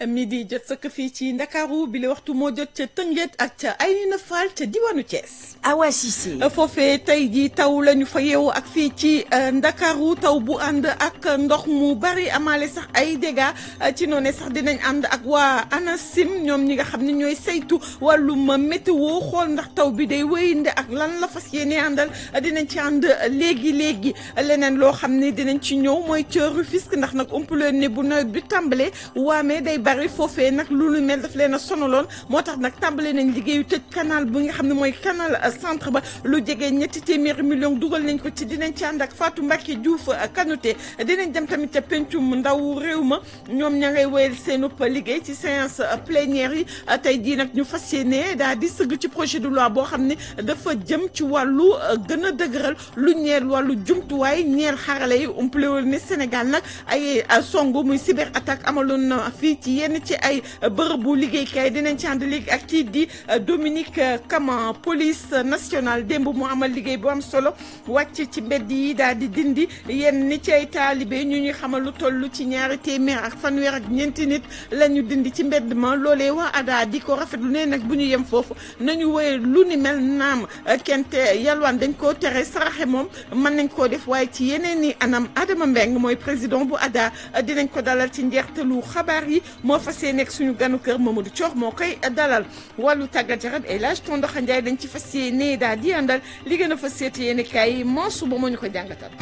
midi jot sëkk fii ci ndakaaru bi la waxtu moo jot ca Tëngéej ak ca Ayna Fall ca diwaanu Thiès. Awa Cissé. foofee tey jii taw la ñu fa yeewu ak fii ci ndakaaru taw bu ànd ak ndox mu bari amaale sax ay dégâts ci noonu sax dinañ ànd ak waa ANACIM ñoom ñi nga xam ne ñooy saytu wàllum météo xool ndax taw bi day wéyande ak lan la fas yéene àndal dinañ ci ànd léegi léegi leneen loo xam ne dinañ ci ñëw mooy ca Rufisque ndax nag ëmpuleen ne bu nawet bi tàmbalee waamee day bari foofee nag lu lu mel daf leen a sonaloon moo tax nag tàmbale nañ liggéeyu tëj canal bi nga xam ne mooy canal centre ba lu jege ñetti téeméeri million dugal nañ ko ci dinañ ci ànd ak Fatou Mbacke Diouf Kanouté dinañ dem tamit ca pencum ndaw réew ma ñoom ña ngay wéyal seen upp liggéey ci séance plénière yi tey jii nag ñu fas yéene daal di sëgg ci projet de loi boo xam ne dafa jëm ci wàllu gën a dëgëral lu ñeel wàllu jumtuwaay ñeel xarale yi umpalewul ne Sénégal nag ay songu muy cyber attaque amaloon na fii ci yenn ci ay bërëbu liggéeykaay dinañ ci ànd léegi ak kii di Dominique Kama police nationale démb mu amal liggéey bu am solo wàcc ci mbedd yi daal di dindi yenn ni ci ay taalibe ñu ñuy xamal lu toll ci ñaari téeméer ak fanweer ak ñeenti nit la ñu dindi ci mbedd ma loolee waa ADA di ko rafetlu ne nag bu ñu yem foofu nañu woye lu ni mel naam kente yalwaan dañ koo tere saraxe moom mën nañ koo def waaye ci yeneen i anam Adama Mbeng mooy président bu ADA dinañ ko dalal ci njeextalu xabaar yi moo fas yéene nekk suñu ganu kër Mamadou Thior moo koy dalal wàllu tàggat yaram El Hadj Tondoxa Ndiaye dañ ci fas yéene daal di àndal li gën a fas seete yéene kaay yi moo suba moo ñu ko jàngatal.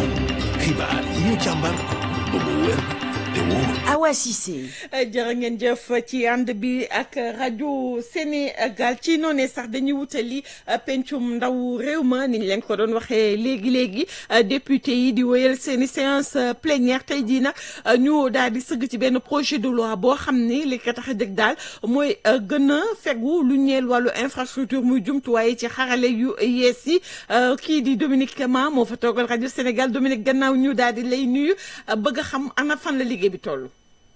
xibaar yi ñu càmbar ba mu wér te wóor. Awa Cissé. jërë ngeen jëf ci ànd bi ak rajo Sénégal ci noonee sax dañuy wutali pencum ndaw réew ma ni ñu leen ko doon waxee léegi léegi député yi di wéyal seen i séance plénière tey jii nag ñu daal di sëgg ci benn projet de loi boo xam ni li ko tax a dëgg daal mooy gën a fegu lu ñeel wàllu infrastructure muy jumtuwaay ci xarale yu yees yi kii di Dominique Kama moo fa toogal rajo Sénégal Dominique gannaaw ñu daal di lay nuyu bëgg a xam ana fan la liggéey bi toll.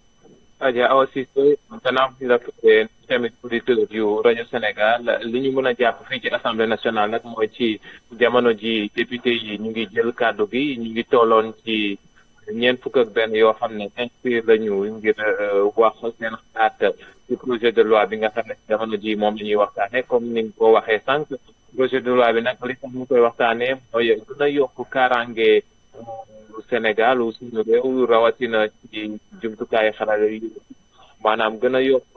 Adja Awa Cissé gannaaw bi la tamit auditeur yu rajo Sénégal li ñu mën a jàpp fii ci assemblée nationale nag mooy ci jamono ji député yi ñu ngi jël kàddu gi ñu ngi tolloon ci ñeent fukk ak benn yoo xam ne inscrire lañu ngir wax seen xalaat ci projet de loi bi nga xam ne jamono ji moom la ñuy waxtaane comme ni nga ko waxee sànq projet de loi bi nag li tax ñu koy waxtaanee mooy gën a yokk kaaraange Sénégal ou suñu réew rawatina ci jumtukaayu xarala yi maanaam gën a yokk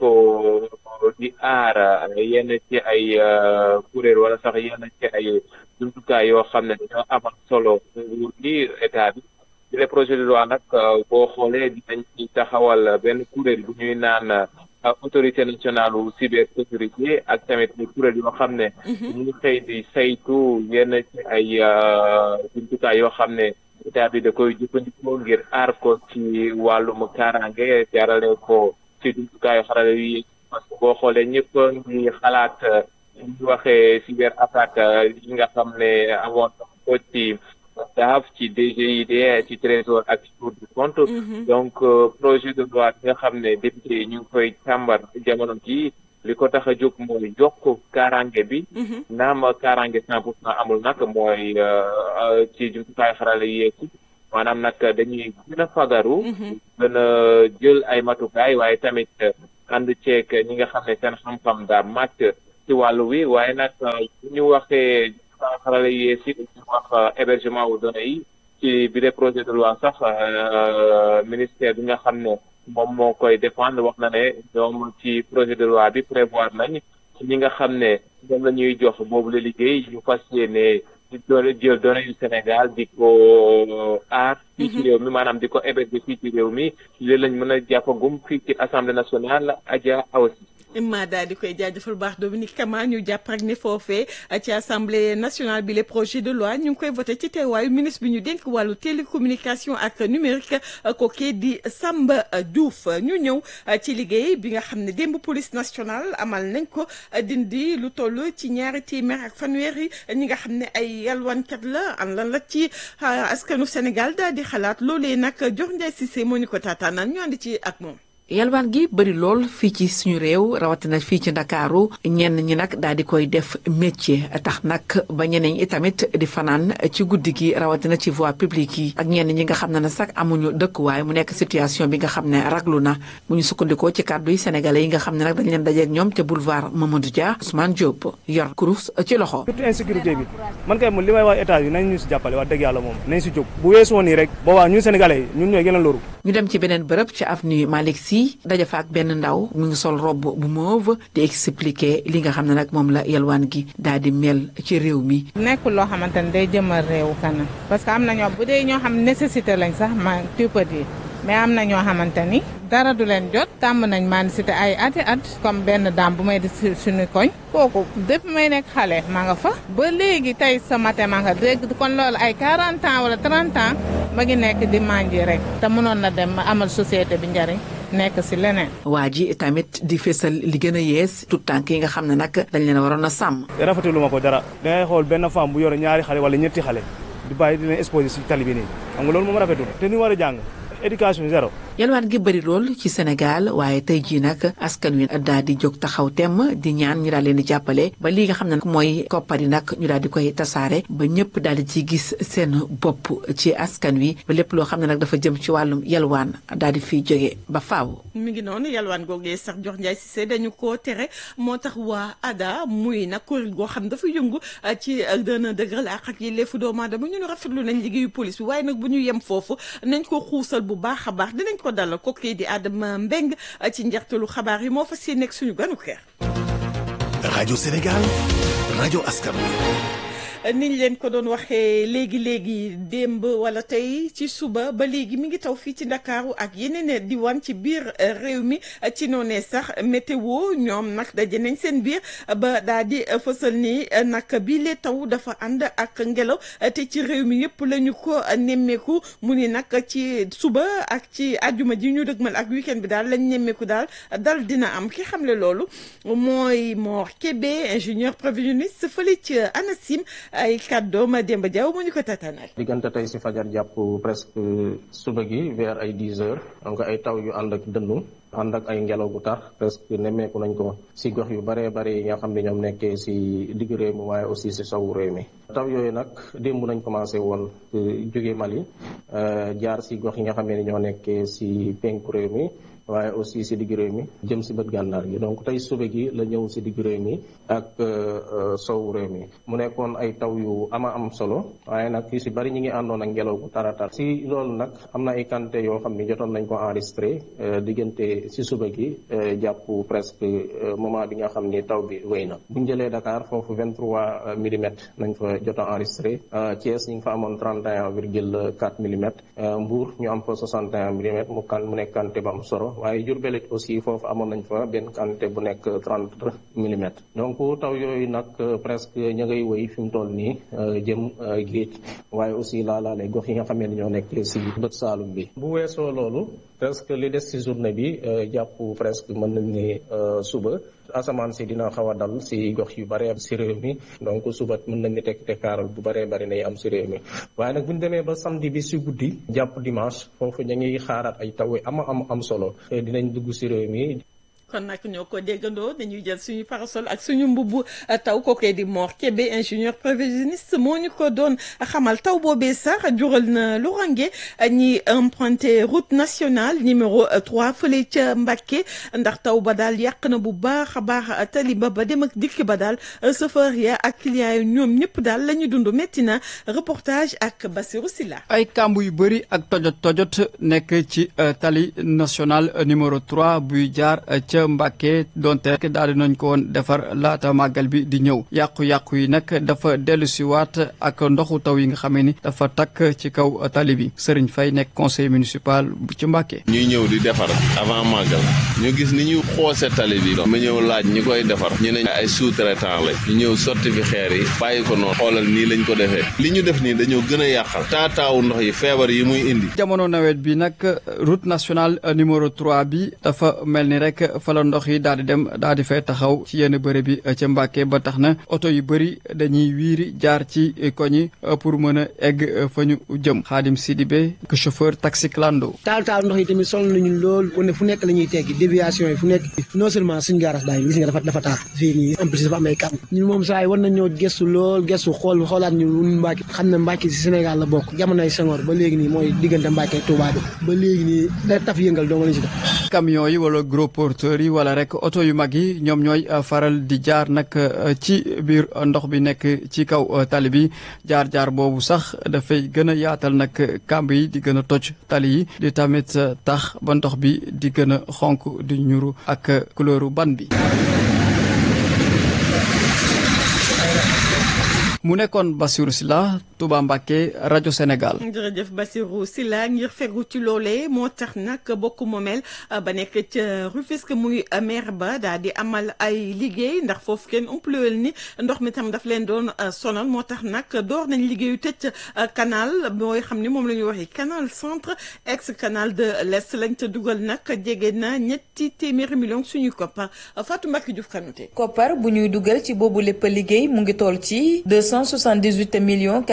di aar yenn ci ay kuréel wala sax yenn ci ay jumtukaay yoo xam ne dañoo amal solo nguur gi état bi ci le projet de loi nag boo xoolee dinañ ci taxawal benn kuréel bu ñuy naan autorité nationale u cybersécurité ak tamit ay kuréel yoo xam ne ñu ngi xëy di saytu yenn ci ay jumtukaay yoo xam ne état bi da koy jëfandikoo ngir aar ko ci wàllum kaaraange jaarale ko ci jumtukaayu xarala yi parce que boo xoolee ñëpp ngi xalaat ñu waxee cyber attaque yi nga xam ne amoon ko ci DAF ci DGID ci trésor ak ci Cour des comptes donc projet de loi bi nga xam ne député yi ñu ngi koy càmbar jamono ji li ko tax a jóg mooy yokk kaaraange bi naam kaaraange cent pour cent amul nag mooy ci jumtukaayu xarala yi yeeg maanaam nag dañuy gën a fagaru gën a jël ay matukaay waaye tamit ànd ceeg ñi nga xam ne seen xam-xam daa màcc ci wàllu wi waaye nag bu ñu waxee xarala yi yeeg si ñu wax hébergement wu données yi ci bi de projet de loi sax ministère bi nga xam ne moom moo koy défendre wax na ne ñoom ci projet de loi bi prévoir nañ ñi nga xam ne moom la ñuy jox boobu la liggéey ñu fas yéene di doole jël données yu Sénégal di ko aar fii ci réew mi maanaam di ko héberger fii ci réew mi li lañ mën a jàppagum fii ci assemblée nationale Adja Awa Cissé ma daal di koy jaajëfal baax Dominique Kama ñu jàpp rek ne foofee ci assemblée nationale bi les projets de loi ñu ngi koy voté ci teewaayu ministre bi ñu dénk wàllu télécommunication ak numérique kooku di Samba Diouf ñu ñëw ci liggéey bi nga xam ne démb police nationale amal nañ ko dindi lu toll ci ñaari téeméer ak fanweeri ñi nga xam ne ay yalwaankat la an lan la ci askanu Sénégal daal di xalaat loolee nag Dior Ndiaye Cissé moo ñu ko taataanal ñu ànd ci ak moom. yalwaan gi bëri lool fii ci suñu réew rawatina fii ci ndakaaru ñenn ñi nag daal di koy def métier tax nag ba ñeneen ñi tamit di fanaan ci guddi gi rawatina ci voie publique yi ak ñenn ñi nga xam ne ne sax amuñu dëkkuwaay mu nekk situation bi nga xam ne raglu na bu ñu sukkandikoo ci kàddu yi sénégalais yi nga xam ne nag dañ leen dajeeg ñoom ca boulevard Mamadou Dia Ousmane Diop yor kurus ci loxo. surtout insécurité bi man kay li may wax état bi nañ ñu si jàppale wax dëgg yàlla moom nañ si jóg bu weesoo nii rek boobaa ñun sénégalais yi ñun ñooy gën a loru ñu dem ci beneen bërëb ci avenue Malick Sy daja fa ak benn ndaw mu ngi sol robe bu mauve di expliquer li nga xam ne nag moom la yalwaan gi daal di mel ci réew mi. nekkul loo xamante ne day jëmal réew kanam parce que am na ñoo bu dee ñoo xam nécessité lañ sax ma tu peux dire mais am na ñoo xamante ni dara du leen jot tàmm nañ maa cité ay ati at comme benn daam bu may di suñu koñ kooku depuis may nekk xale maa nga fa ba léegi tey sa matin maa nga dégg kon loolu ay 40 ans wala 30 ans ma ngi nekk di manger rek te mënoon na dem amal société bi njariñ nekk si leneen. waa ji tamit di fésal li gën a yees tout tànk yi nga xam ne nag dañ leen waroon a sàmm. rafetlu ma ko dara dangay xool benn femme bu yore ñaari xale wala ñetti xale di bàyyi di leen exposé si tali bi nii xam nga loolu moom rafetul te ni war a jàng éducation zéro. yalwaan gi bëri lool ci Sénégal waaye tey jii nag askan wi daal di jóg taxaw temm di ñaan ñu daal leen di jàppale ba li nga xam ne mooy koppar yi nag ñu daal di koy tasaare ba ñëpp daal di ci gis seen bopp ci askan wi ba lépp loo xam ne nag dafa jëm ci wàllum yalwaan daal di fiy jóge ba faaw. mi ngi noonu yalwaan googee sax jox Ndiaye Cissé dañu koo tere moo tax waa ADA muy nag kuréel goo xam dafa yëngu ci dana dëgëral ak ak yelleefu doomu aadama ñu rafetlu nañ liggéeyu police bi waaye nag bu ñu yem foofu nañ ko xuusal bu baax a baax dinañ ko dalal ko kii di Adama Mbeng ci njeextalu xabaar yi moo fas yéene nekk suñu ganu xeer. rajo Sénégal rajo askan wi. niñ leen ko doon waxee léegi léegi démb wala tey ci suba ba léegi mi ngi taw fii ci ndakaaru ak yeneen diwaan ci biir réew mi ci noonee sax météo ñoom nag daje nañ seen biir ba daal di fësal ni nag bii lee taw dafa ànd ak ngelaw te ci réew mi yëpp la ñu ko nemmeeku mu ni nag ci suba ak ci ajuma ji ñu dëgmal ak weekend bi daal lañ nemmeeku daal dal dina am ki xamle loolu mooy Mor Kébé ingénieur prévisionniste fële ci ANACIM. ay kàddoom Demba Diaw mu ñu ko tatanal diggante tey si fajar jàpp presque suba gi vers ay dix heures donc ay taw yu ànd ak dënnu ànd ak ay ngelaw gu tar presque nemmeeku nañ ko si gox yu bëree bëri yi nga xam ne ñoom nekkee si digg réew mi waaye aussi si sowu réew mi taw yooyu nag démb nañ commencé woon jóge Mali jaar si gox yi nga xam ne ñoo nekkee si penku réew mi waaye aussi si digg réew mi jëm si bët gànnaar gi donc tey suba gi la ñëw si digg réew mi ak sowu réew mi mu nekkoon ay taw yu ama am solo waaye nag yu si bëri ñi ngi àndoon ak ngelaw gu taratar si loolu nag am na ay quantité yoo xam ni jotoon nañ ko enregistré diggante si suba gi jàpp presque moment bi nga xam ni taw bi wéy na bu ñu jëlee Dakar foofu 23 millimètres nañ fa jot a enregistré Thiès ñu ngi fa amoon 31 virgule 4 millimètres Mbour ñu am fa 61 millimètres mu kan mu nekk quantité bu am solo waaye Diourbel it aussi foofu amoon nañ fa benn quantité bu nekk 30 millimètres donc taw yooyu nag presque ña ngay wéy fi mu toll nii jëm géej waaye aussi laalaale gox yi nga xam ne ñoo nekk si bët saalum bi bu weesoo loolu presque li des si journée bi jàpp presque mën nañ ni suba asamaan si dina xaw a dal si gox yu bëree si réew mi donc suba mën nañ ni tekk tekkaaral bu bëree bëri nay am si réew mi waaye nag bu ñu demee ba samedi bi si guddi jàpp dimanche foofu ñu ngi xaaraat ay taw ama am am solo dinañ dugg si réew mi kon nag ñoo ko déggandoo dañuy jël suñu parasol ak suñu mbubb taw kookee di Mor Kébé ingénieur prévisionniste moo ñu ko doon xamal taw boobee sax jural na lu range ñi emprunté route nationale numéro 3 fële ca Mbacké ndax taw ba daal yàq na bu baax a baax tali ba ba dem ak dikk ba daal chauffeur ya ak clients yi ñoom ñëpp daal la ñu dund métti na reportage ak Bassirou Silla ay kàmb yu bëri ak tojot tojot nekk ci tali national numéro 3 buy jaar ca Mbàkke donte daal di nañ ko woon defar laata màggal bi di ñëw yàqu-yàqu yi nag dafa dellu si waat ak ndoxu taw yi nga xamee ni dafa takk ci kaw tali bi Serigne Faye nekk conseil municipal bu ci Mbàkke ñuy ñëw di defar avant màggal ñu gis ni ñu xoose tali bi ma ñëw laaj ñi koy defar ñu ne ay sous-traitant la ñu ñëw sotti fi xeer yi bàyyi ko noonu xoolal nii lañ ko defee li ñu def nii dañoo gën a yàqal taataawu ndox yi feebar yi muy indi jamono nawet bi nag route nationale numéro 3 bi dafa mel ni rek fa fa la ndox yi daal di dem daal di fay taxaw ci yenn bërëb bi ca Mbàkke ba tax na oto yu bëri dañuy wiiri jaar ci koñi pour mën a egg fa ñu jëm Xaadim Sidibé que chauffeur taxi clando taal taal ndox yi tamit sonal nañu lool wane fu nekk la ñuy teggi déviation yi fu nekk non seulement suñ gaaras daay gis nga dafa dafa taar fii nii en plus dafa am ay kam ñun moom saa yi war nañoo gestu lool gestu xool xoolaat ñu ñun Mbàkke xam ne Mbàkke si Sénégal la bokk jamonoy Senghor ba léegi nii mooy diggante Mbàkke ak Touba bi ba léegi nii da taf yëngal doo nga lañ si def camion yi wala gros porteurs yi wala rek oto yu mag yi ñoom ñooy faral di jaar nag ci biir ndox bi nekk ci kaw tali bi jaar-jaar boobu sax dafay gën a yaatal nag kàmb yi di gën a toj tali yi di tamit tax ba ndox bi di gën a xonk di ñuru ak couleuru ban bi mu nekkoon Bassirou Sylla Touba Mbacké rajo Sénégal. jërëjëf Bassirou Sylla ngir fegu ci loolee moo tax nag bokk moomeel ba nekk ca Rufisque muy maire ba daal di amal ay liggéey ndax foofu kenn umpluwel ni ndox mi tam daf leen doon sonal moo tax nag door nañ liggéeyu tëj canal booy xam ni moom la ñuy waxee canal centre ex canal de l'Est lañ ca dugal nag jege na ñetti téeméeri millions suñuy koppar Fatou Mbacké Diouf Kanouté. koppar bu ñuy dugal ci boobu lépp liggéey mu ngi toll ci 278 millions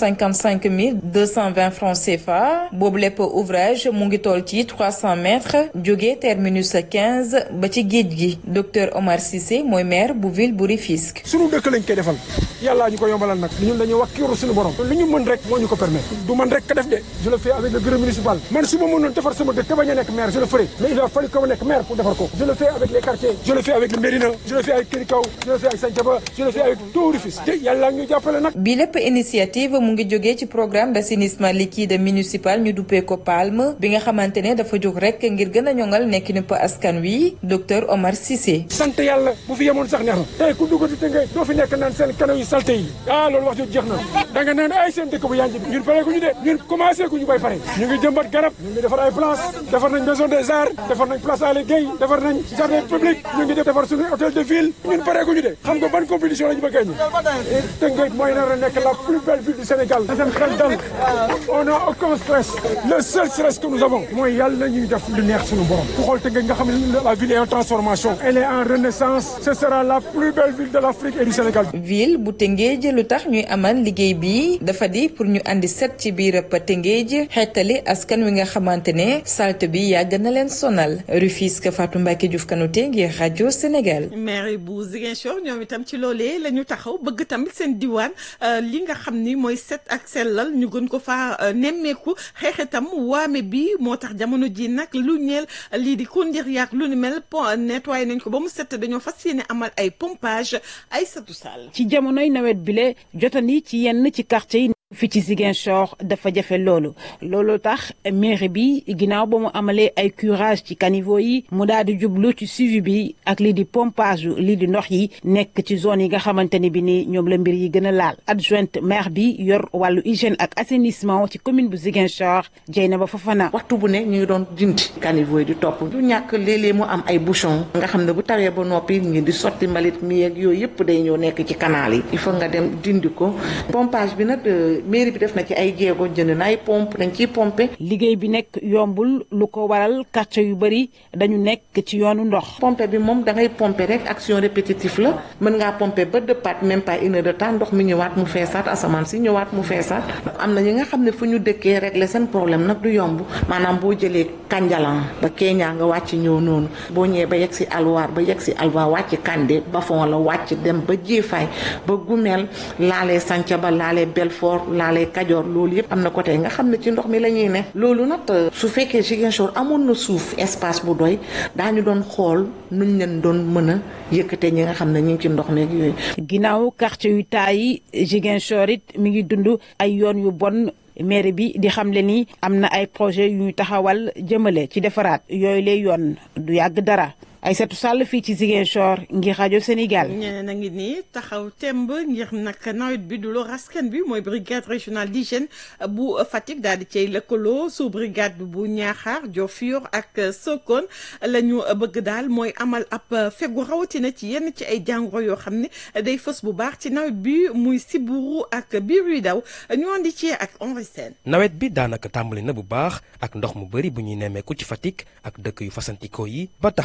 455 mille 220 francs CFA boobu lépp ouvrage mu ngi toll ci 300 mètres jóge terminus 15 ba ci géej gi docteur Omar Cissé mooy maire bu ville bu Rufisque. sunu dëkk lañ koy defal yàllaa ñu ko yombalal nag ñun dañuy wax kiiru suñu borom lu ñu mën rek moo ñu ko permettre du man rek ka def de je le fais avec le bureau municipal man su ma mënoon defar sama dëkk te bañ a nekk maire je le ferai mais il a fallu que ma nekk maire pour defar ko je le fais avec les quartiers je le fais avec le Médina je le fais avec Kër Kaw je le fais avec Santhiaba je le fais avec tout Rufisque yàlla ñu jàppale nag bi lépp initiative mu ngi jógee ci programme d'assainissement liquide municipal ñu duppee ko PALM bi nga xamante ne dafa jóg rek ngir gën a ñoŋal nekkinu pa askan wi docteur Omar Cissé. sant yàlla bu fi yemoon sax neex na tey ku dugg di tënkee doo fi nekk naan seen kanam yu salte yi ah loolu wax jot jeex na da nga naan ay seen dëkk bu yanj bi ñun pare ku ñu de ñun commencé ku ñu bay pare ñu ngi jëmbat garab ñu ngi defar ay place defar nañ maison des arts defar nañ place Aly Gueye defar nañ jardin public ñu ngi defar suñu hôtel de ville ñun pare ku ñu de xam nga ban compétition la ñu bëgg a tënkee mooy nar a nekk la plus belle ville du Sénégal na seen xel dal on n'a aucun stress le seul stress que nous avons mooy yàlla ñuy def lu neex suñu borom ku xool Tëngéej nga xam ne la ville est en transformation elle est en renaissance ce sera la plus belle ville de l'Afrique et du Sénégal ville bu Tëngéej lu tax ñuy amal liggéey bi dafa di pour ñu andi set ci biir pa Tëngéej xeetali askan wi nga xamante ne salte bi yàgg na leen sonal Rufisque Fatou Mbacké Diouf Kanouté ngir rajo Sénégal maire bu Ziguinchor ñoom itam ci loolee la ñu taxaw bëgg tamit seen diwaan li nga xam ni mooy set ak sellal ñu gën ko faa nemmeeku xeexitam waame bi moo tax jamono ji nag lu ñeel lii di kondir yaak lu ni mel pont nettoyé nañ ko ba mu set dañoo fas yéene amal ay pompage ay satu sall ci jamonoy nawet bile jotandi ci yenn ci quartier yi fi ci Ziguinchor dafa jafe loolu loolu tax mairie bi ginnaaw ba mu amalee ay curage ci caniveau yi mu daal di jublu ci suivi bi ak lii di pompage lii di ndox yi nekk ci zone yi nga xamante ni bi ni ñoom la mbir yi gën a laal adjointe maire bi yor wàllu hygiène ak assainissement ci commune bu Ziguinchor Dieynaba Fofana. waxtu bu ne ñu ngi doon dindi caniveau yi di topp du ñàkk léeg-léeg mu am ay bouchon nga xam ne bu tawee ba noppi ngi di sotti mbalit mi ak yooyu yëpp day ñëw nekk ci canal yi il faut nga dem dindi ko pompage bi nag mairie bi def na ci ay jéego jënd na ay pompe dañ ciy pomper. liggéey bi nekk yombul lu ko waral quartier yu bëri dañu nekk ci yoonu ndox. pompe bi moom da ngay pomper rek action répétitive la mën ngaa pomper ba dëppaat même pas une heure de temps ndox mi ñëwaat mu feesaat asamaan si ñëwaat mu feesaat. am na ñi nga xam ne fu ñu dëkkee régler seen problème nag du yomb maanaam boo jëlee Kanjalan ba Kenya nga wàcc ñëw noonu boo ñëwee ba yegg si Alwaar ba yegg si Alwa wàcc Kande Bafon la wàcc dem ba Jéefaay ba Gumel laalee Santhiaba laalee Belfort laalee Kajoor loolu yëpp am na côté nga xam ne ci ndox mi la ñuy ne loolu nag su fekkee Ziguinchor amoon na suuf espace bu doy daañu doon xool nuñ leen doon mën a yëkkate ñi nga xam ne ñu ngi ci ndox meeg yooyu. ginnaaw quartier yu taay yi Ziguinchor it mi ngi dund ay yoon yu bon. maire bi di xamle ni am na ay projet yu ñu taxawal jëmale ci defaraat yooyu lay yoon du yàgg dara Aïssatou Sall fii ci Ziguinchor ngir rajo Sénégal. ñeneen a ngi nii taxaw temb ngir nag nawet bi du lor askan bi mooy brigade régionale d'hygiène bu Fatick daal di cay lëkkaloo sous brigade bu Niakhar Diofior ak Sokone la ñu bëgg daal mooy amal ab fegu rawatina ci yenn ci ay jàngoro yoo xam ne day fës bu baax ci nawet bi muy siburu ak biir yu daw ñu andi ci ak Henri Sène nawet bi daanaka tàmbali na bu baax ak ndox mu bëri bu ñuy nemmeeku ci Fatick ak dëkk yu fasantikoo yi ba tax na ñi leen di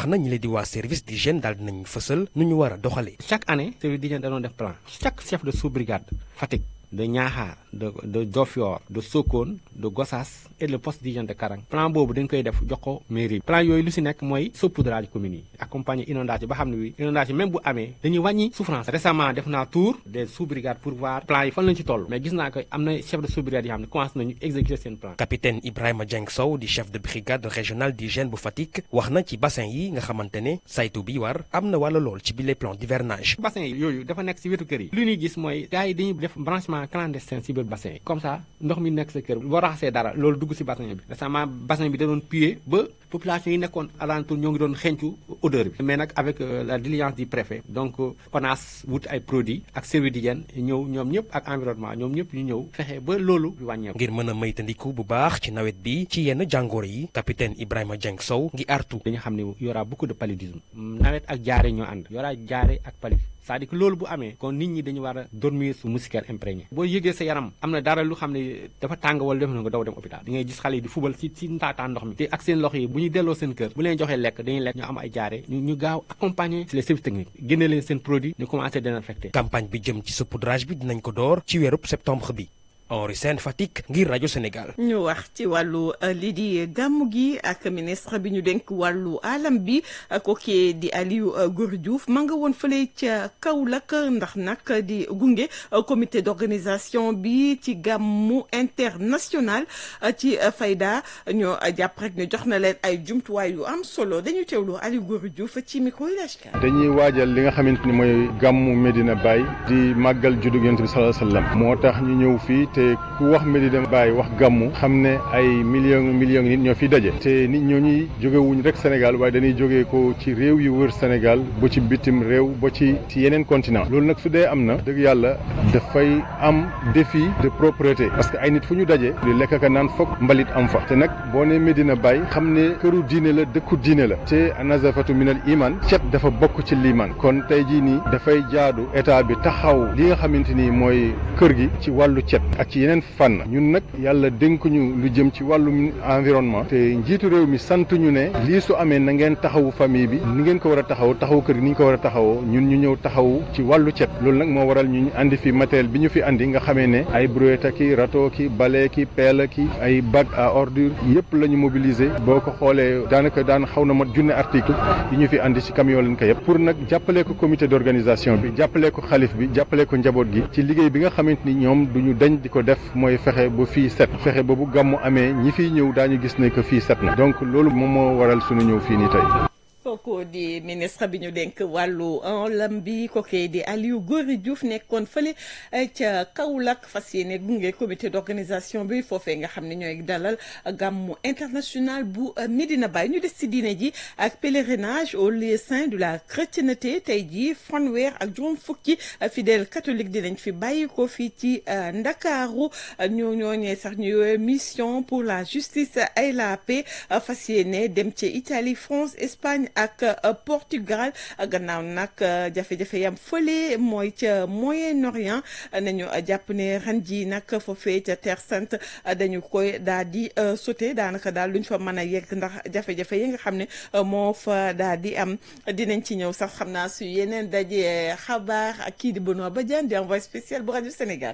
waa service d'hygiène daal dinañ fësal nu ñu war a doxalee. chaque année service d'hygiène dañoo def plan chaque chef de sous-brigade Fatick de Niakhar de de Diofior de Sokone de Gossas et le poste d'hygiène de Karang plan boobu dañ koy def jox ko mairie bi plan yooyu lu si nekk mooy saupoudrage communes yi accompagner inondation ba xam ne wi inondation même bu amee dañuy wàññi souffrance récemment def naa tour des sous-brigades pour voir plan yi fan lañ ci toll mais gis naa ko am na chef de sous-brigade yoo xam ne commencé nañu exécuter seen plan capitaine Ibrahima Dieng Sow di chef de brigade régionale d'hygiène bu Fatick wax na ci bassin yi nga xamante ne saytu bi war am na wala lool ci bile plan d'hivernage bassin yi yooyu dafa nekk si wetu kër yi lu ñuy gis mooy gars yi dañuy def branchement clandestin si biir bassin yi comme ça ndox mi nekk sa kër boo raxasee dara loolu dugg si bassin bi récemment bassin bi da doon puer ba population yi nekkoon alentour ñoo ngi doon xencu odeur bi mais nag avec la diligence du préfet donc ONAS wut ay produits ak service d'hygiène ñëw ñoom ñëpp ak environnement ñoom ñëpp ñu ñëw fexe ba loolu wàññeeku. ngir mën a maytandiku bu baax ci nawet bi ci yenn jàngoro yi capitaine Ibrahima Dieng Sow ngi artu. dañu xam ne y aura beaucoup de paludisme nawet ak jaare ñoo ànd y aura jaare ak paludisme c'est-à-dire que loolu bu amee kon nit ñi dañu war a dormir su moustiquaire imprégné boo yëgee sa yaram am na dara lu xam ne dafa tàng wala def na nga daw dem hôpital di ngay gis xale yi di fubal si si ntaataa ndox mi te ak seen loxo yi bu ñuy delloo seen kër bu leen joxee lekk dañuy lekk ñu am ay jaare ñu ñu gaaw accompagner les services techniques génne leen seen produit ñu commencé désinfecter campagne bi jëm ci saupoudrage bi dinañ ko door ci weerub septembre bi Henri Sène Fatick ngir rajo Sénégal. ñu wax ci wàllu lii di gàmmu gi ak ministre bi ñu dénk wàllu alam bi kooku di Aliou Gour Diouf ma nga woon fële ca Kaolack ndax nag di gunge comité d'organisation bi ci gàmmu international ci Fayda ñoo jàpp rek ne jox na leen ay jumtuwaay yu am solo dañu teewlu Aliou Gour Diouf ci micro yi dañuy waajal li nga xamante ni mooy gàmmu Medina Baye di màggal juddu Yonent bi sallallahu alayhi wasallam moo tax ñu ñëw fii te ku wax Medina Baye wax gàmmu xam ne ay millions millions nit ñoo fi daje te nit ñooñu jógewuñ rek Sénégal waaye dañuy jógee ko ci réew yu wër Sénégal ba ci bitim réew ba ci ci yeneen continent loolu nag su dee am na dëgg yàlla dafay am défi de propreté parce que ay nit fu ñu daje li lekk ka naan foog mbalit am fa te nag boo ne Medina Baye xam ne këru diine la dëkku diine la te anazafatu minal iman cet dafa bokk ci liman kon tey jii nii dafay jaadu état bi taxaw li nga xamante ni mooy kër gi ci wàllu cet ak ci yeneen fànn ñun nag yàlla dénkuñu lu jëm ci wàllum environnement te njiitu réew mi sant ñu ne lii su amee na ngeen taxawu famille bi ni ngeen ko war a taxaw taxawu kër gi ni ñu ko war a taxawoo ñun ñu ñëw taxawu ci wàllu cet loolu nag moo waral ñu andi fi matériel bi ñu fi andi nga xamee ne ay brouette ki râteau ki balai ki pelle ki ay bac à ordure yëpp la ñu mobiliser boo ko xoolee daanaka daan xaw na mat junne article yi ñu fi andi ci camion lañ ko yëpp pour nag jàppale ko comité d'organisation bi jàppale ko xalif bi jàppale ko njaboot gi ci liggéey bi nga xamante ni ñoom duñu dañ di ko def mooy fexe ba fii set fexe ba bu gàmmu amee ñi fiy ñëw daañu gis ne que fii set na donc loolu moom moo waral sunu ñëw fii nii tey. kooku di ministre bi ñu dénk wàllu alam bi kooku di Aliou Gory Diouf nekkoon fële ca Kaolack fas yéene gunge comité d'organisation bi foofee nga xam ne ñooy dalal gàmmu international bu Medina Baye ñu des ci diine ji ak pèlerinage au lieu saint de la chrétienté tey jii fanweer ak juróom fukki fidèle catholique dinañ fi bàyyi ko fii ci Ndakaaru ñoo ñooñee sax ñu mission pour la justice et la paix fas yéene dem ci Italie France Espagne ak Portugal gannaaw nag jafe-jafe yam fële mooy ca Moyen-Orient nañu jàpp ne ren ji nag foofee ca Terre Sainte dañu koy daal di sauté daanaka daal luñ fa mën a yegg ndax jafe-jafe yi nga xam ne moo fa daal di am dinañ ci ñëw sax xam naa su yeneen daje xabaar ak kii di Benoît Badiane di envoyé spécial bu rajo Sénégal.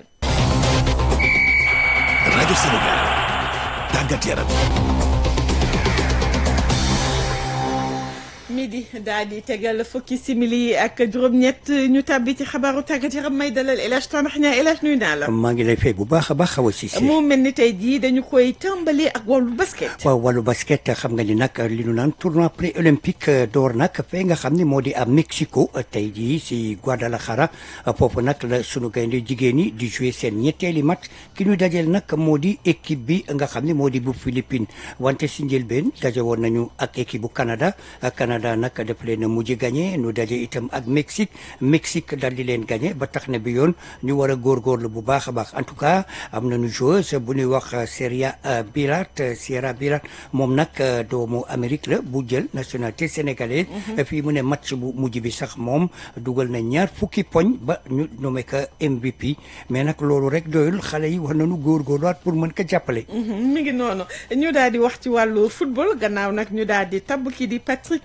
rajo Sénégal tàggat yaram. midi daal di tegal fukki simili ak juróom-ñett ñu tàbbi ci xabaaru tàggat yaram may dalal El Hadj Tanax ñaa El Hadj nuyu naa la. maa ngi lay fay bu baax a baax xaw a Cissé. mu mel ni tey jii dañu koy tàmbali ak wàllu basket. waaw wàllu basket xam nga ni nag li ñu naan tournoi pré olympique door nag fee nga xam ne moo di à Mexico tey jii si Guadalajara foofu nag la sunu gaynde jigéen ñi di jouer seen ñetteeli match ki ñu dajeel nag moo di équipe bi nga xam ne moo di bu Philippines wante si njëlbeen daje woon nañu ak équipe bu Canada Canada nag def leen a mujj gagné nu daje itam ak Mexique Mexique dal di leen gagné ba tax na bi yoon ñu war a góorgóorlu bu baax a baax en tout cas am nañu joueuse bu ñuy wax Seria Birat Sierra Birat moom nag doomu Amérique la bu jël nationalité sénégalaise fii mu ne match bu mujj bi sax moom dugal na ñaar fukki poñ ba ñu nommé ko MVP mais nag loolu rek doyul xale yi war nañu góorgóorluwaat pour mën ko jàppale. mi ngi noonu ñu daal di wax ci wàllu football gannaaw nag ñu daal di tabb kii di Patrick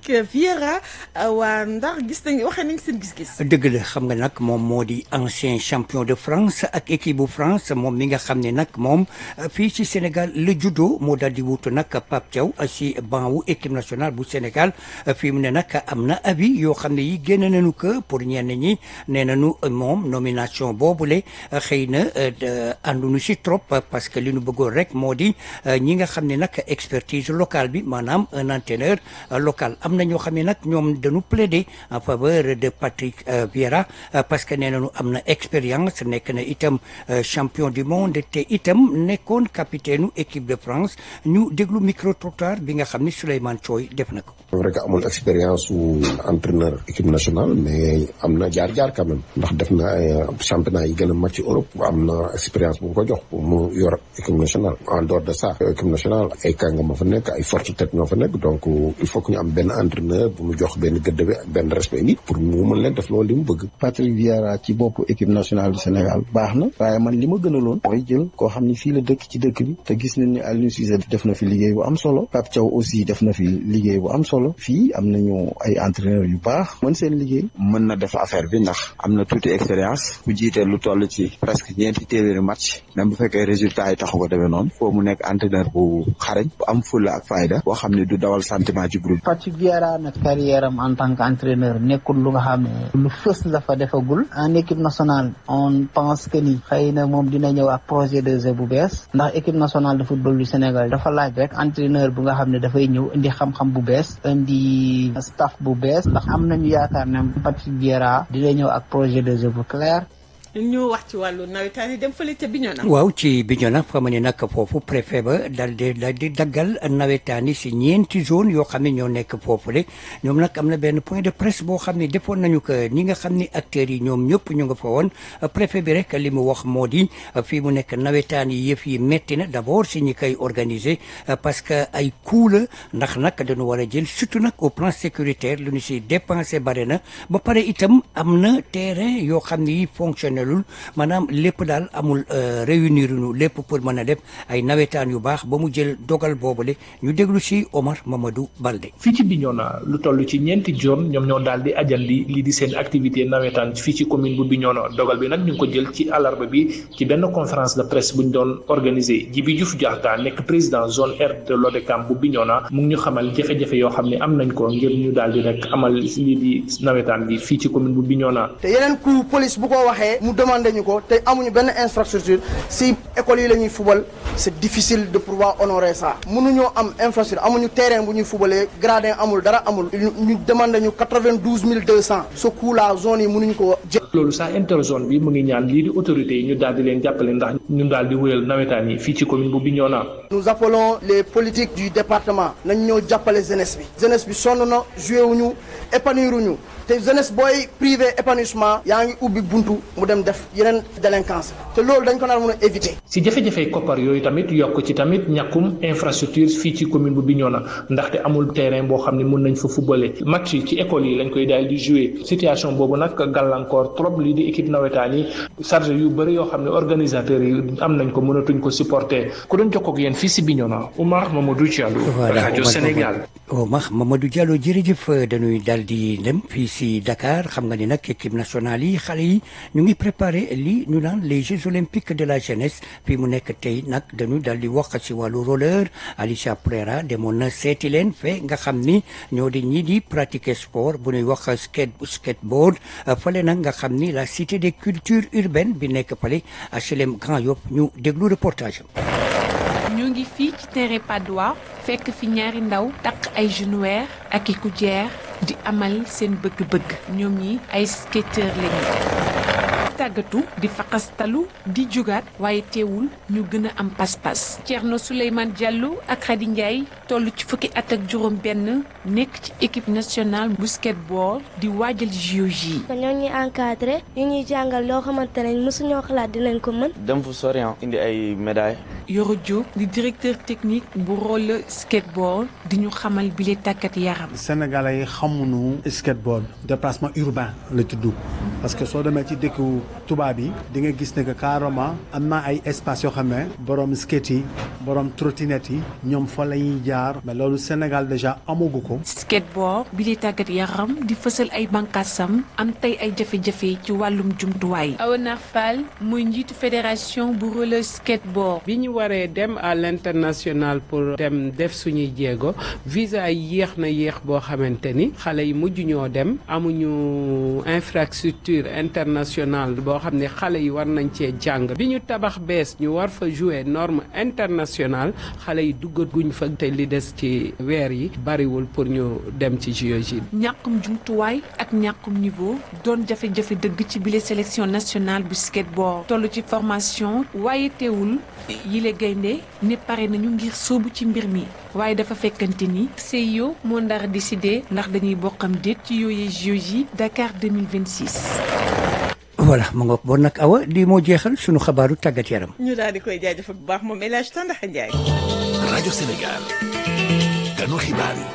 Vieira waa ndax gis nañ waxee nañ seen gis-gis. dëgg la xam nga nag moom moo di ancien champion de France ak équipe bu France moom mi nga xam ne nag moom fii ci Sénégal la juddoo moo daal di wutu nag Pape Thiaw si banc wu équipe nationale bu Sénégal fii mu ne nag am na avis yoo xam ne yi génn nañu ko pour ñenn ñi nee nañu moom nomination boobule xëy na ànduñu si trop parce que li ñu bëggoon rek moo di ñi nga xam ne nag expertise locale bi maanaam un entraîneur local am na ñoo xam ne nag ñoom dañu plaider en faveur de Patrick Vieira parce que nee nañu am na expérience nekk na itam champion du monde te itam nekkoon capitaine équipe de France ñu déglu micro trottoir bi nga xam ni Souleymane Thioy def na ko. c'est vrai que amul expérience su entraîneur équipe nationale mais am na jaar-jaar quand même ndax def na ay championnat yi gën a mag ci Europe am na expérience bu ko jox pour mu yor équipe nationale en dehors de ça équipe nationale ay kàngam ma fa nekk ay forte tête ñoo fa nekk donc il faut que ñu am benn entraîneur bu mu jox benn gëdd bi ak benn respect nit pour mu mën leen def loolu li mu bëgg. Patrick Vieira ci boppu équipe nationale du Sénégal baax na waaye man li ma gënaloon mooy jël koo xam ni fii la dëkk ci dëkk bi te gis nañ ni Aliou Cissé def na fi liggéey bu am solo Pape Thiaw aussi def na fi liggéey bu am solo fii am nañu ay entraîneurs yu baax mën seen liggéey. mën na def affaire bi ndax am na tuuti expérience bu jiitee lu toll ci presque ñeenti téeméeri match même bu fekkee résultat yi taxu ko demee noonu foo mu nekk entraîneur bu xarañ bu am fulla ak fayda boo xam ne du dawal sentiment ci groupe Patrick Vieira nag carrière am en tant qu'entraîneur nekkul lu nga xam ne lu fës la fa defagul en équipe nationale on pense que ni xëy na moom dina ñëw ak projet de jeu bu bees ndax équipe nationale de football du Sénégal dafa laaj rek entraîneur bu nga xam ne dafay ñëw indi xam-xam bu bees indi staff bu bees ndax am nañu yaakaar ne Patrick Vieira dina ñëw ak projet de jeu bu clair ñu wax ci wàllu nawetaan yi dem fële ca Bignona. waaw ci Bignona xam ne nag foofu préfet ba dal di dal di daggal nawetaan yi si ñeenti zone yoo xam ne ñoo nekk foofule ñoom nag am na benn point de presse boo xam ne defoon nañu ko ñi nga xam ni acteurs yi ñoom ñëpp ñu nga fa woon préfet bi rek li mu wax moo di fii mu nekk nawetaan yi yëf yi metti na d' abord si ñi koy organiser parce que ay coût la ndax nag dañu war a jël surtout nag au plan sécuritaire lu ñu si dépensé bare na ba pare itam am na terrain yoo xam ne yi fonctionné lul maanaam lépp daal amul réunir ñu lépp pour mën a def ay nawetaan yu baax ba mu jël dogal boobule ñu déglu si Omar Mamadou Balde. fii ci Bignona lu toll ci ñeenti zone ñoom ñoo daal di ajal li lii di seen activité nawetaan fii ci commune bu Bignona dogal bi nag ñu ngi ko jël ci àllarba bi ci benn conférence de presse bu ñu doon organisé Djibi Diouf Diatta nekk président zone R de l'ODCAM bu Bignona mu ngi ñu xamal jafe-jafe yoo xam ne am nañ ko ngir ñu daal di rek amal lii di nawetaan bi fii ci commune bu Bignona. te yeneen coup police bu ko waxee mu demandé ñu ko te amuñu benn infrastructure si école yi la ñuy fubal c'est difficile de pouvoir honorer ça mënuñoo am infrastructure amuñu terrain bu ñuy fubalee gradin amul dara amul ñu demandé ñu quatre-vingt-douze mille deux cent ce coup là zone yi mënuñu ko jël loolu sax interzone bi mu ngi ñaan lii di autorités yi ñu daal di leen jàppale ndax ñu daal di wéyal nawetaan yi fii ci commune bu Bignona nous appelons les politiques du département nañ ñoo jàppale jeunesse bi jeunesse bi sonn na joué wuñu épanouir wuñu te jeunesse booy privé épanouissement yaa ngi ubbi buntu mu dem def yeneen délinquance te loolu dañ ko nar mën a éviter. si jafe-jafe koppar yooyu tamit yokk ci tamit ñàkkum infrastructure fii ci commune bu Bignona ndaxte amul terrain boo xam ne mën nañ fa footballé match yi ci école yi lañ koy daal di jouer situation boobu nag gàllankoor trop lii di équipe nawetaan yi chargé yu bëri yoo xam ne organisateurs yi am nañ ko mënatuñ ko supporter ku doon jokkoo ak yéen fii si Bignona Oumar Mamadou Diallo. rajo Sénégal. Oumar Mamadou Diallo jërëjëf dañuy daal di dem fii si Dakar xam nga ni nag équipe nationale yi xale yi ñu ngi préparé lii ñu naan les Jeux olympiques de la jeunesse fii mu nekk tey nag dañu daal di wax ci wàllu roller Alicia Pereira demoon na seeti leen fe nga xam ni ñoo di ñii di pratiquer sport bu ñuy wax skate skateboard fale nag nga xam ni la cité des cultures urbaines bi nekk fale HLM Grand Yoff ñu déglu reportage am. ñu ngi fii ci terrain Padois fekk fi ñaari ndaw takk ay genouillère ak i coudière di amal seen bëgg-bëgg ñoom ñi ay skateur lañu tàggatu di faqastalu di jógaat waaye teewul ñu gën a am pas-pas Thierno Souleymane Diallo ak Khady Ndiaye toll ci fukki at ak juróom benn nekk ci équipe nationale bu skateboard di waajal JOJ ñoo ñuy encadré ñu ñuy jàngal loo xamante ne mosuñoo xalaat dinañ ko mën dem fu sori indi ay médailles Yoro Diop di directeur technique bu roller skateboard di ñu xamal bile tàggat yaram Sénégalais yi xamuñu skateboard déplacement urbain la tudd parce que soo demee ci dëkku tubaab yi di nga gis ne que carrément am na ay espace yoo xam ne borom skate yi borom trottinette yi ñoom fa la ñuy jaar mais loolu Sénégal déjà amagu ko. skateboard bi li tàggat yaram di fësal ay bànqaasam am tey ay jafe-jafe ci wàllum jumtuwaay. Awanar Fall muy njiitu fédération bu roller skateboard. bi ñu waree dem à l'international pour dem def suñuy jéego visa yi yéex na yéex boo xamante ni xale yi mujj ñoo dem amuñu infrastructure internationale boo xam ne xale yi war nañ cee jàng bi ñu tabax bees ñu war fa jouer norme internationale xale yi duggaguñ fa te li des ci weer yi bariwul pour ñu dem ci JOJ. ñàkkum jumtuwaay ak ñàkkum niveau doon jafe-jafe dëgg ci bile sélection nationale bu skateboard toll ci formation waaye teewul yile gaynde ne pare nañu ngir sóobu ci mbir mi waaye dafa fekkante ni CIO moo ndar décidé ndax dañuy bokkam déet ci yooyee JOJ Dakar 2026. voilà ma ngoog bon nag awa lii moo jeexal sunu xabaaru tàggat yaram. ñu daal di koy jaajëfal bu baax moom El Hadj Tandaxa Ndiaye. rajo Sénégal ganu xibaar yi.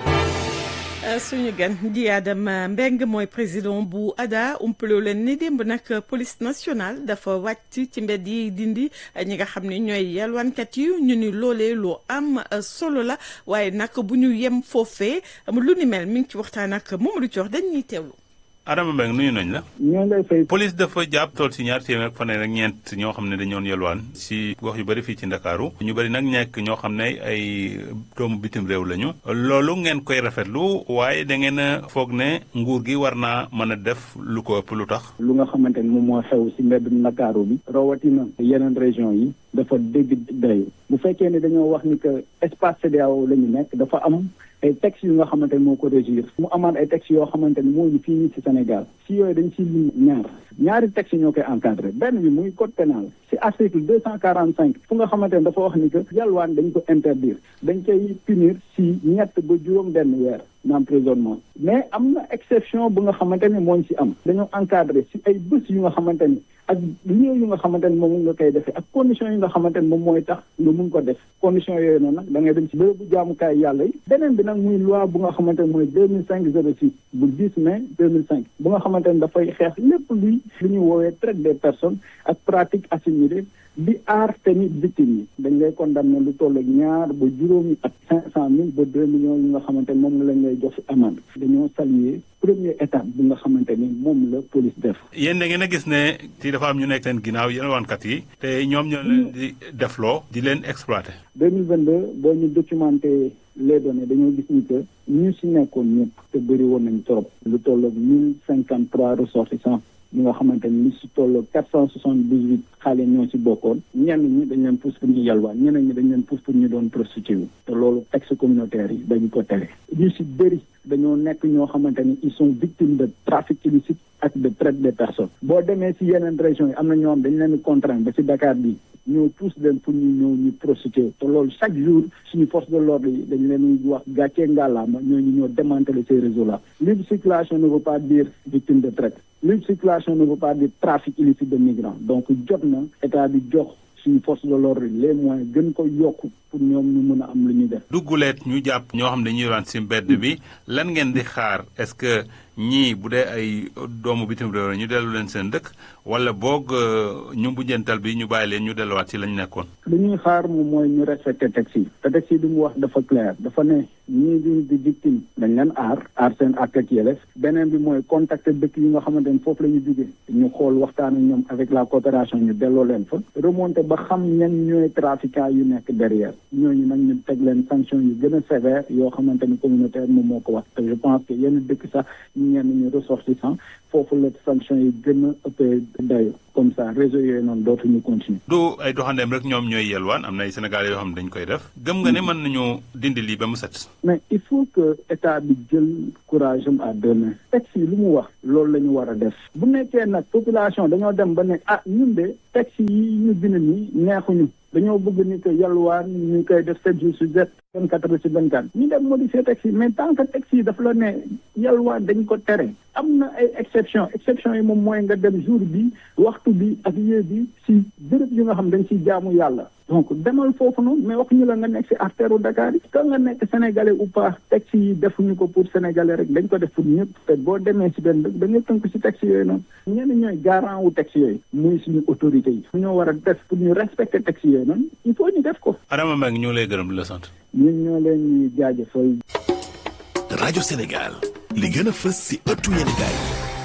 suñu gan di Adama Mbeng mooy président bu ADA umpaloo leen ni démb nag police nationale dafa wàcc ci mbedd yi dindi ñi nga xam ne ñooy yalwaankat yi ñu ni loolee lu am solo la waaye nag bu ñu yem foofee lu ni mel mi ngi ci waxtaan ak Mamadou Thior dañuy teewlu. Adama Mbengue nuyu nañ la. ñoo lay fay. police dafa jàpp tool si ñaar téeméer ak fanweer ak ñeent ñoo xam ne dañoon yelwaan si gox yu bëri fii ci Ndakaaru ñu bëri nag nekk ñoo xam ne ay doomu bitim réew lañu. loolu ngeen koy rafetlu waaye da ngeen a foog ne nguur gi war naa mën a def lu ko ëpp lu tax. lu nga xamante ni moom moo xew si mbedd Ndakaaru bi. rawatina yeneen région yi. dafa dégg day bu fekkee ne dañoo wax ni que espace CEDEAO la ñu nekk dafa am ay textes yu nga xamante ni moo ko régir mu amaat ay textes yoo xamante ni moo ñu fii nii ci Sénégal si yooyu dañ si lim ñaar ñaari textes ñoo koy encadré benn bi muy code pénal si article deux cent quarante cinq fu nga xamante ni dafa wax ni que yalwaan dañ ko interdire dañ koy punir si ñett ba juróom benn weer d'emprisonnement mais am na exception bu nga xamante ni moo ñu si am dañoo encadré si ay bés yu nga xamante ni ak lieu yu nga xamante ni moom nga koy defee ak conditions yi nga xamante ni moom mooy tax nga mun ko def conditions yooyu noonu nag da ngay dem ci bërëbu jaamukaay yàlla yi beneen bi nag muy loi bu nga xamante ni mooy deux mille cinq zéro six bu 10 mai deux mille cinq bu nga xamante ni dafay xeex lépp luy lu ñuy woowee traite des personnes ak pratique assimilée di aar tamit victime yi dañ lay condamné lu toll ak ñaar ba juróomi at cinq cent mille ba deux millions yi nga xamante ni moom lañ lay jox si amende dañoo saluer première étape bi nga xamante ni moom la police def yéen da ngeen a gis ne ci dafa am ñu nekk seen ginnaaw yelwaankat yi te ñoom ñoo leen di defloo di leen exploité. deux mille vingt deux boo ñu documenté les données dañoo gis ni que ñu si nekkoon ñëpp te bëri woon nañ trop lu toll ak mille cinquante trois ressortissants ñi nga xamante ni si toll quatre cent soixante dix huit xale ñoo si bokkoon ñenn ñi dañ leen pousse pour ñu yalwaan ñeneen ñi dañ leen pousse pour ñu doon prostitué te loolu texte communautaire yi dañu ko tere ñu si bëri dañoo nekk ñoo xamante ni ils sont victimes de trafic illicite ak de traite des personnes boo demee si yeneen régions yi am na ñoo xam dañ leen di contraindre ba si Dakar bi ñoo pousse leen pour ñu ñëw ñu prostitué te loolu chaque jour suñu force de l'ordre yi dañ leen wax gàccee ngàllaama ñooñu ñoo démanteler ces réseaux là libre circulation ne veut pas dire victime de traite libre circulation ne veut pas dire trafic illicite de migrants donc jot na état bi jox suñu force de l'ordre les moyens gën ko yokk pour ñoom ñu mën a am lu ñuy def. dugguleet ñu jàpp ñoo xam ne dañuy waan si mbedd bi lan ngeen di xaar est-ce que ñii bu dee ay doomu bitim réew ñu dellu leen seen dëkk wala boog ñu mujjantal bi ñu bàyyi leen ñu delluwaat ci lañ nekkoon. li ñuy xaar moom mooy ñu respecté texte yi te texte yi li mu wax dafa clair dafa ne ñii di di victime dañ leen aar aar seen àq ak yelleef beneen bi mooy contacter dëkk yi nga xamante ni foofu la ñu jógee ñu xool waxtaan ak ñoom avec la coopération ñu delloo leen fa remonter ba xam ñan ñooy trafiquants yu nekk derrière ñooñu nag ñu teg leen sanction yu gën a sévère yoo xamante ni communautaire moom moo ko wax te je pense que yenn dëkk sax ñenn ñu ressortissant foofu la sanction yi gën a ëppee dayo comme ça réseau yooyu noonu dootuñu continuer du ay doxandeem rek ñoom ñooy yelwaan am na ay Sénégalais yoo xam ne dañ koy def gëm nga ne mën nañu dindi lii ba mu set mais il faut que état bi jël courage am à deux mains texte yi lu mu wax loolu la ñu war a def bu nekkee nag population dañoo dem ba ne ah ñun de texte yi ñu bind nii neexuñu dañoo bëgg ni que yalwaan ñu koy def sept jours sur sept vingt quatre heures sur vingt quatre ñu dem modifier texte yi mais tant que texte yi dafa la ne yalwaan dañ ko tere am na ay exception exception yi moom mooy nga dem jour bi waxtu bi ak yée bi si béréb yu nga xam dañ si jaamu yàlla donc demal foofu noonu mais waxuñu la nga nekk si artère u Dakar yi ka nga nekk sénégalais ou pas texte yi defuñu ko pour sénégalais rek dañ ko def pour ñëpp te boo demee si benn dëkk da ngay tënk si texte yooyu noonu ñenn ñooy garant wu texte yooyu muy suñu autorité yi fu ñoo war a def pour ñu respecter texte yooyu noonu il faut ñu def ko Adama Mbengue ñu ngi lay gërëm di la sant. ñun ñoo leen di jaajëfal rajo Sénégal li gën a fës si ëttu yéenekaay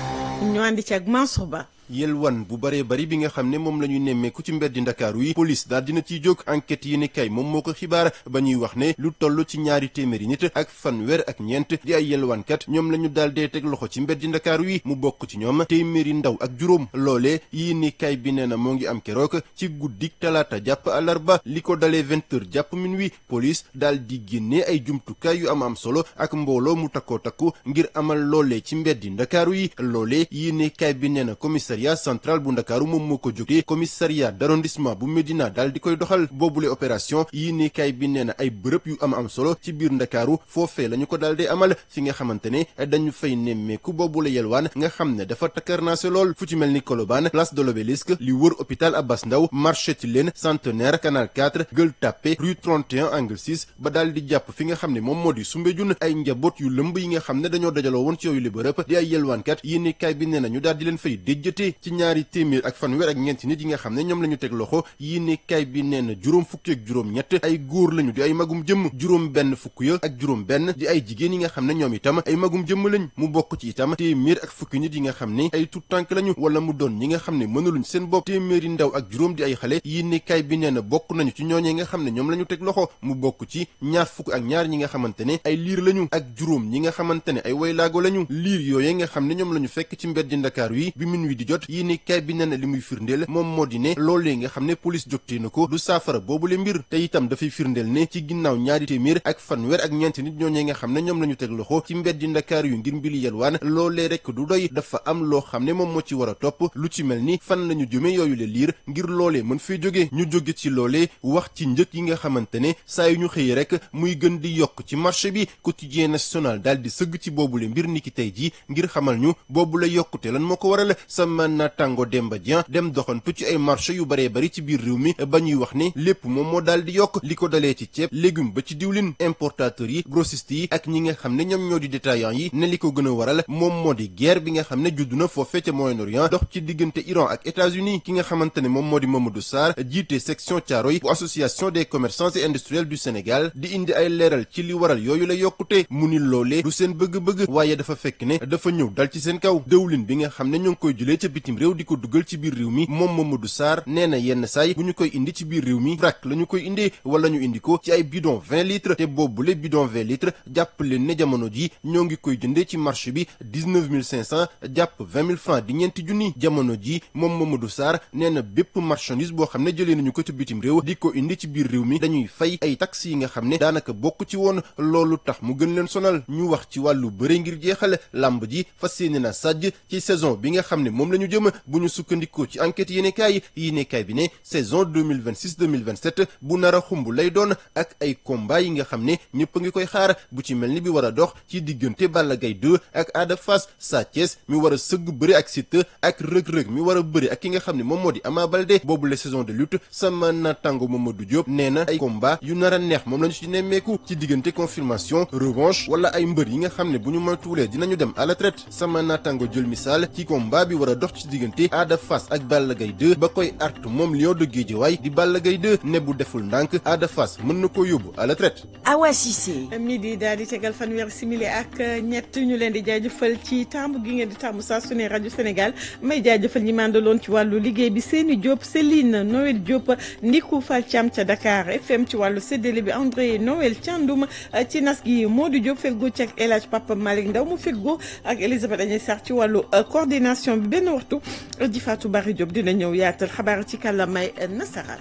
ñu àndi ci ak Mansour Ba yelwan bu baree bari bi nga xam ne moom la ñu nemmeeku ci mbeddi ndakaaru yi police daal dina ciy jóg enquête yi ni kay moom moo ko xibaar ba ñuy wax ne lu toll ci ñaari téeméeri nit ak fanweer ak ñeent di ay yelwaankat ñoom la ñu daal dee teg loxo ci mbeddi ndakaaru yi mu bokk ci ñoom téeméeri ndaw ak juróom loolee yi ni kay bi nee na moo ngi am keroog ci guddik talaata jàpp àllarba li ko dalee vingt heures jàpp minuit police daal di génnee ay jumtukaay yu am am solo ak mbooloo mu takkoo takku ngir amal loolee ci mbeddi ndakaaru yi loolee yi ni kay bi nee na commissariat central bu ndakaaru moom moo ko jógee commissariat d'arrondissement bu Médina daal di koy doxal boobule opération yii ni kay bi nee na ay bërëb yu am am solo ci biir ndakaaru foofee la ñu ko daal di amal fi nga xamante ne dañu fay nemmeeku boobule yelwaan nga xam ne dafa takkarnaase lool fu ci mel ni Colobane place de l'Obélisque li wër hôpital Abbas Ndao marché Tilène centenaire canal 4 Gueule Tapée rue 31 angle 6 ba daal di jàpp fi nga xam ne moom moo di Soumbédioune ay njaboot yu lëmb yi nga xam ne dañoo dajaloo woon ci yooyu li bërëb di ay yelwaankat yii ni kay bi nee na ñu daal di leen fay déjjate ci ñaari téeméer ak fanweer ak ñeenti nit yi nga xam ne ñoom la ñu teg loxo yii ne kay bi nee na juróom fukki ak juróom ñett ay góor lañu di ay magum jëmm juróom benn fukk ya ak juróom benn di ay jigéen yi nga xam ne ñoom itam ay magum jëmm lañ mu bokk ci itam téeméer ak fukki nit yi nga xam ne ay tout tànk lañu wala mu doon ñi nga xam ne mënaluñ seen bopp téeméeri ndaw ak juróom di ay xale yii ne kay bi nee na bokk nañu ci ñooñee nga xam ne ñoom la ñu teg loxo mu bokk ci ñaar fukk ak ñaar ñi nga xamante ne ay liir lañu ak juróom ñi nga xamante ne ay waylaago lañu liir yooyee nga xam ne ñoom la ñu fekk ci mbeddi Ndakaaru yi bi min wi di jot yii ne kay bi nee na li muy firndeel moom moo di ne loolee nga xam ne police jógtee na ko du saafara boobule mbir te itam dafay firndeel ne ci ginnaaw ñaari téeméer ak fanweer ak ñeenti nit ñooñee nga xam ne ñoom la ñu teg loxo ci mbeddi ndakaar yu ngir mbili yelwaan loolee rek du doy dafa am loo xam ne moom moo ci war a topp lu ci mel ni fan la ñu jëmee yooyu le liir ngir loolee mën fee jóge ñu jóge ci loolee wax ci njëg yi nga xamante ne saa yu ñu xëyee rek muy gën di yokk ci marché bi quotidien national daal di sëgg ci boobule mbir niki tey ji ngir xamal ñu boobule yokkute lan moo ko waral sama natango Demba Dieng dem doxantu ci ay marché yu baree bari ci biir réew mi ba ñuy wax ne lépp moom moo daal di yokk li ko dalee ci ceeb légume ba ci diwlin importateurs yi grossistes yi ak ñi nga xam ne ñoom ñoo di détaillants yi ne li ko gën a waral moom moo di guerre bi nga xam ne judd na foofee ca Moyen-Orient dox ci diggante Iran ak États-Unis ki nga xamante ne moom moo di Mamadou Sarr jiite section Thiaroye bu association des commerçants et industriels du Sénégal di indi ay leeral ci li waral yooyu la yokkute mu ni loolee du seen bëgg-bëgg waaye dafa fekk ne dafa ñëw dal ci seen kaw dëwlin bi nga xam ne ñoo ngi koy jëlee ca bitim réew di ko dugal ci biir réew mi moom Mamadou Sarr nee na yenn saay bu ñu koy indi ci biir réew mi vrac la ñu koy indee wala ñu indi ko ci ay bidon vingt litres te boobule bidon vingt litres jàpp leen ne jamono ji ñoo ngi koy jëndee ci marché bi dix-neuf mille cinq cent jàpp vingt mille francs di ñeenti junni jamono ji moom Mamadou Sarr nee na bépp marchandise boo xam ne jëlee nañu ko ci bitim réew di ko indi ci biir réew mi dañuy fay ay taxes yi nga xam ne daanaka bokk ci woon loolu tax mu gën leen sonal ñu wax ci wàllu bëre ngir jeexal làmb ji fas yéene na sàjj ci saison bi nga xam ne moom la ñu jëm bu ñu sukkandikoo ci enquête yéenekaay yéenekaay bi ne saison 2026 2027 bu nar a xumb lay doon ak ay combat yi nga xam ne ñëpp a ngi koy xaar bu ci mel ni bi war a dox ci diggante Balla Gaye 2 ak Ada Fass Sa Thiès mi war a sëgg bëri ak Siteu ak rëg-rëg mi war a bëri ak ki nga xam ne moom moo di Ama Baldé boobu la saison de lutte sama natango Mamadou Diop nee na ay combat yu nar a neex moom la ñu ci nemmeeku ci diggante confirmation revanche wala ay mbër yi nga xam ne bu ñu moytuwulee dinañu dem à la traite sama natango jël misaal ci combat bi war a dox ci diggante Ada Fass ak Balla Gaye 2 ba koy artu moom Lion de Guédiawaye di Balla Gaye 2 ne bu deful ndànk Ada Fass mën na ko yóbbu à la traite Awa Cissé midi daal di tegal fanweeri simili ak ñett ñu leen di jaajëfal ci tàmb gi ngeen di tàmb saa su ne rajo Sénégal may jaajëfal ñi mandaloon ci wàllu liggéey bi Seni Diop Céline Noël Diop Ndiku Fall Thiam ca Dakar FM ci wàllu séddale bi André Noël Thiandoum ci nas gi Modou Diop feggo ci ak El Hadj Papa Malick Ndaw mu feggo ak Elisabeth Agnès Sarr ci wàllu coordination bi benn waxtu di Fatou Bari Diop dina ñëw yaatal xabaar ci kàllaamay nasaraan.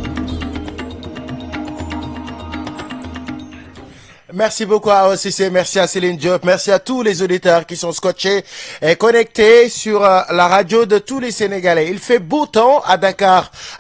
Merci beaucoup à OCC, merci à Céline Diop, merci à tous les auditeurs qui sont scotchés et connectés sur la radio de tous les Sénégalais. Il fait beau temps à Dakar.